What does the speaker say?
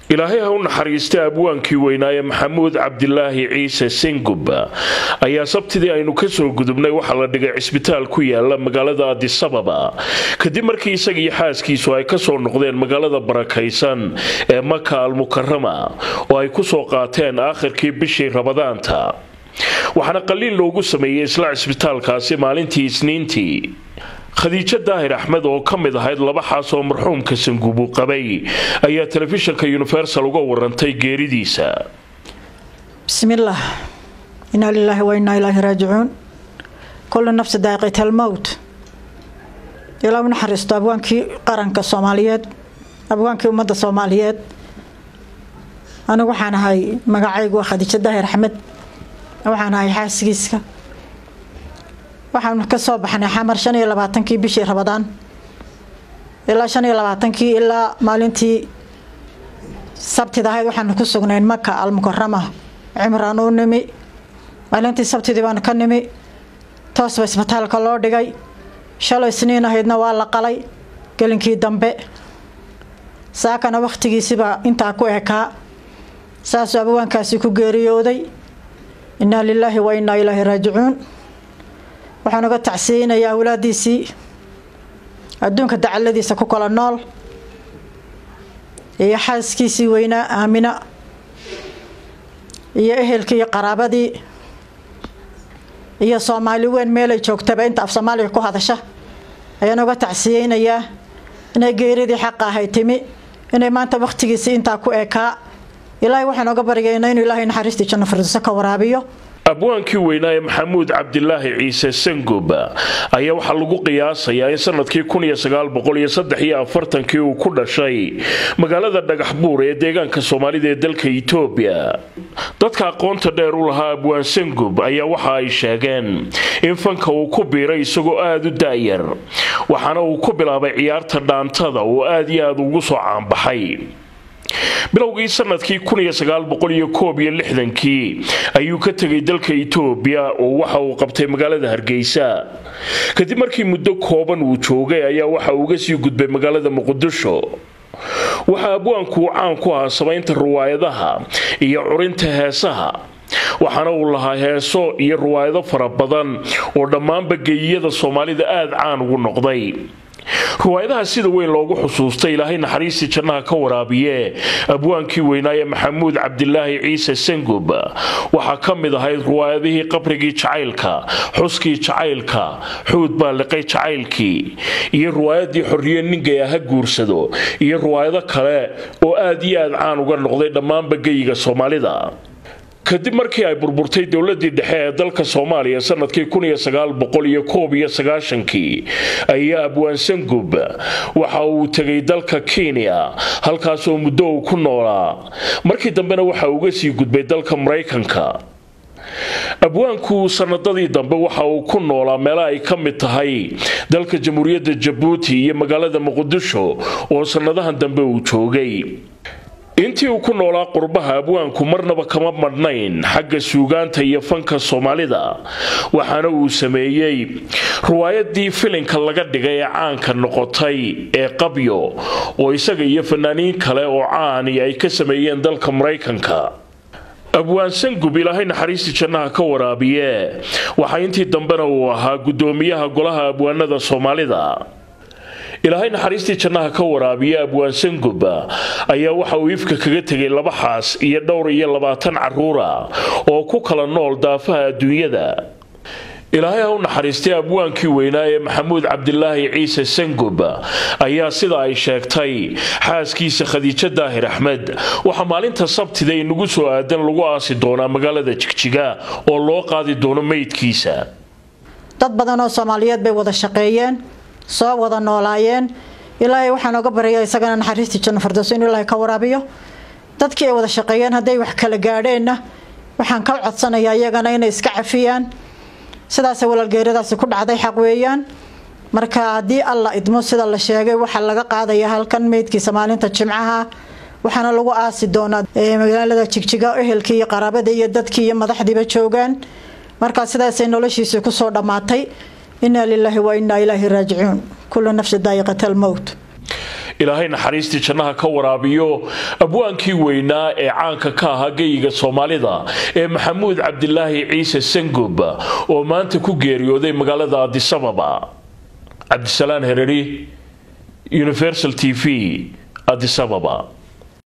ilaahay ha u naxariista abwaankii weynaaye maxamuud cabdilaahi ciise sengub ayaa sabtidii aynu kasoo gudubnay waxaa la dhigay cisbitaal ku yaala magaalada adisababa kadib markii isagiiyo xaaskiisu ay kasoo noqdeen magaalada barakaysan ee maka almukarama oo ay kusoo qaateen aakhirkii bishii rabadaanta waxaana qaliin loogu sameeyey isla cisbitaalkaasi maalintii isniintii khadiijo daahir axmed oo ka mid ahayd laba xaas oo marxuumka sangubu qabay ayaa telefishinka universal uga warantay geeridiisa bismillaah inaa lilaahi wa innaa ilaahi raajicuun kullu nafsi daaqiita almowt ilaa u naxariisto abwaankii qaranka soomaaliyeed abwaankii ummadda soomaaliyeed anigu waxaan ahay magacaygu waa khadiijo daahir axmed waxaan ahay xaasigiiska waxaanu ka soo baxnay xamar shan iyo labaatankii bishii rabadaan ilaa shan iyo labaatankii ilaa maalintii sabtida ahayd waxaanu ku sugnayn maka almukarama cimraan u nimi maalintii sabtidii baanu ka nimi toosba isbitaalka loo dhigay shalay isniin ahaydna waa la qalay gelinkii dambe saakana wakhtigiisiba intaa ku ekaa saasuu abawaankaasi ku geeriyooday innaa lilaahi wa innaa ilaahi raajicuun waxaan uga tacsiyeynayaa awlaadiisii adduunka dacaladiisa ku kala nool iyo xaaskiisii weynaa aamina iyo ehelkii iyo qaraabadii iyo soomaali weyn meelay joogtaba inta af soomaaliga ku hadasha ayaan uga tacsiyeynayaa inay geeridii xaqa ahay timi inay maanta wakhtigiisii intaa ku ekaa ilaahay waxaan oga baryaynaa inuu ilaahay naxariistii janno firdowso ka waraabiyo abwaankii weynaaye maxamuud cabdilaahi ciise sangub ayaa waxaa lagu qiyaasayaa in sanadkii kii uu ku dhashay magaalada dhagaxbuur ee deegaanka soomaalida ee dalka itoobiya dadka aqoonta dheer u lahaa abwaan sangub ayaa waxa ay sheegeen in fanka uu ku biiray isagoo aada u daayar waxaana uu ku bilaabay ciyaarta dhaantada oo aad iyo aad ugu soo caanbaxay bilowgii sanadkii kii ayuu ka tegay dalka itoobiya oo waxa uu qabtay magaalada hargeysa kadib markii muddo kooban uu joogay ayaa waxa uu uga sii gudbay magaalada muqdisho waxaa abwaanku uu caan ku ahaa samaynta ruwaayadaha iyo curinta heesaha waxaana uu lahaa heeso iyo ruwaayado fara badan oo dhammaanba geeyiyada soomaalida aada caan ugu noqday ruwaayadaha sida weyn loogu xusuustay ilaahay naxariistii jannaha ka waraabiye abwaankii weynaaye maxamuud cabdilaahi ciise sangub waxaa ka mid ahayd ruwaayadihii qabrigii jacaylka xuskii jacaylka xuud baa liqay jacaylkii iyo ruwaayadii xorriye ninkay aha guursado iyo ruwaayado kale oo aad iyo aad caan uga noqday dhammaanba geyiga soomaalida kadib markii ay burburtay dowladii dhexe ee dalka soomaaliya sanadkii kii ayaa abwaan sangub waxa uu tegay dalka kenya halkaasoo muddo uu ku noolaa markii dambena waxa uga sii gudbay dalka maraykanka abwaanku sanadadii dambe waxa uu ku noolaa meelo ay ka mid tahay dalka jamhuuriyadda jabuuti iyo magaalada muqdisho oo sannadahan dambe uu joogay intii uu ku noolaa qurbaha abwaanku marnaba kama madhnayn xagga suugaanta iyo fanka soomaalida waxaana uu sameeyey ruwaayadii filinka laga dhigay ee caanka noqotay ee qabyo oo isaga iyo fanaaniin kale oo caani ay ka sameeyeen dalka maraykanka abwaan sangub ilaahay naxariistii jannaha ka waraabiye waxaa intii dambena uu ahaa guddoomiyaha golaha abwaanada soomaalida ilaahay naxariistii jannaha ka waraabiye abwaan sangub ayaa waxa uu ifka kaga tegay laba xaas iyo dhowr iyo labaatan caruura oo ku kala nool daafaha adduunyada ilaahay ha u naxariistay abwaankii weynaa ee maxamuud cabdilaahi ciise sangub ayaa sida ay sheegtay xaaskiisa khadiijo daahir axmed waxaa maalinta sabtida inagu soo aadan lagu aasi doonaa magaalada jigjiga oo loo qaadi doono meydkiisa dad badan oo soomaaliyeed bay wada shaqeeyeen soo wada noolaayeen ilaahay waxaan oga baryaa isagana naxariistii janno firdowso inuu ilaahay ka waraabiyo dadkii ay wada shaqeeyeen hadday wax kala gaadheenna waxaan ka codsanayaa iyagana inay iska cafiyaan sidaasay walaalgeeradaasi ku dhacday xaq weeyaan marka haddii alla idmo sida la sheegay waxaa laga qaadaya halkan meydkiisa maalinta jimcaha waxaana lagu aasi doonaa magaalada jigjiga ehelkii iyo qaraabadii iyo dadkii iyo madaxdiiba joogaan markaa sidaasay noloshiisii kusoo dhammaatay inaa lilaahi wa innaa ilaahi raajicuun kullu nafsi daayiqata almowt ilaahay naxariistii jannaha ka waraabiyo abwaankii weynaa ee caanka ka ahaa geyiga soomaalida ee maxamuud cabdilaahi ciise sangub oo maanta ku geeriyooday magaalada adisababa cabdisalaan hereri universal t v adisababa